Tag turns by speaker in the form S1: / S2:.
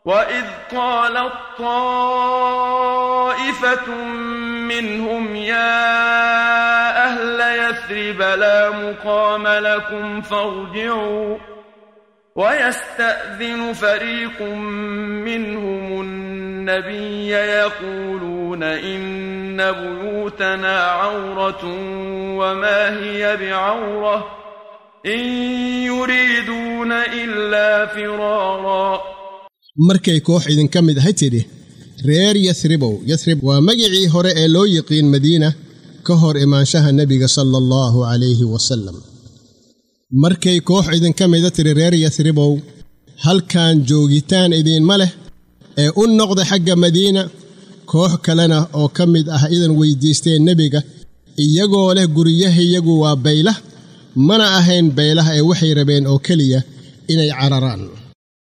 S1: وإذ قالت طائفة منهم يا أهل يثرب لا مقام لكم فارجعوا ويستأذن فريق منهم النبي يقولون إن بيوتنا عورة وما هي بعورة إن يريدون إلا فرارا
S2: markay koox idinka mid ahay tidhi reer yasribow yasrib waa magicii hore ee loo yiqiin madiina ka hor imaanshaha nebiga sala allahu calayhi wasallam markay koox idinka mida tidhi reer yasribow halkan joogitaan idiinma leh ee u noqda xagga madiina koox kalena oo ka mid ah idan weyddiisteen nebiga iyagoo leh guryahayagu waa baylah mana ahayn baylah ee waxay rabeen oo keliya inay cararaan